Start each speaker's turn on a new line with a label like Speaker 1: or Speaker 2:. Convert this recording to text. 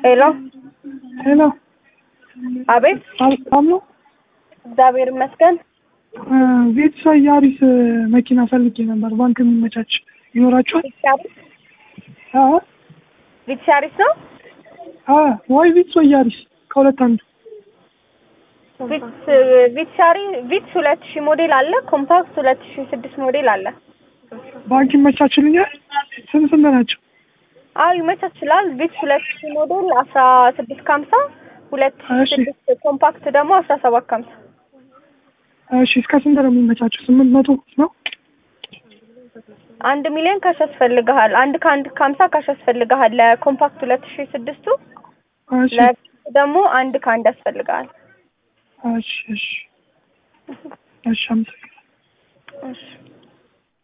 Speaker 1: ሄሎ
Speaker 2: ሄሎ
Speaker 1: አቤት
Speaker 2: አሎ
Speaker 1: እግዚአብሔር ይመስገን
Speaker 2: ቤተሰ ያሪስ መኪና ፈልጌ ነበር። ባንክ የሚመቻች ይኖራችኋል?
Speaker 1: ቪትሻሪስ
Speaker 2: አዎ
Speaker 1: ቪትሻሪስ ነው
Speaker 2: አዎ፣ ወይ ቪትስ ወይ ያሪስ ከሁለት አንዱ።
Speaker 1: ቪትስ ቪትሻሪ ቪትስ ሁለት ሺህ ሞዴል አለ ኮምፓክት ሁለት ሺህ ስድስት ሞዴል አለ
Speaker 2: ባንክ ይመቻችልኛል? ስንት ስንት ናቸው?
Speaker 1: አዎ ይመቻችላል ቪትስ ሁለት ሺህ ሞዴል አስራ ስድስት ከሀምሳ ሁለት ሺህ
Speaker 2: እሺ።
Speaker 1: ስድስት ኮምፓክት ደግሞ አስራ ሰባት ከሀምሳ
Speaker 2: እሺ እስከ ስንት ነው የሚመቻቸው? ስምንት መቶ ነው?
Speaker 1: አንድ ሚሊዮን ካሽ ያስፈልግሃል አንድ ከአንድ ከሀምሳ ካሽ ያስፈልግሃል ለኮምፓክት ሁለት ሺህ ስድስቱ
Speaker 2: እሺ
Speaker 1: ለቪትስ ደግሞ አንድ ከአንድ ያስፈልግሃል
Speaker 2: እሺ እሺ እሺ አመሰግናለሁ።
Speaker 1: እሺ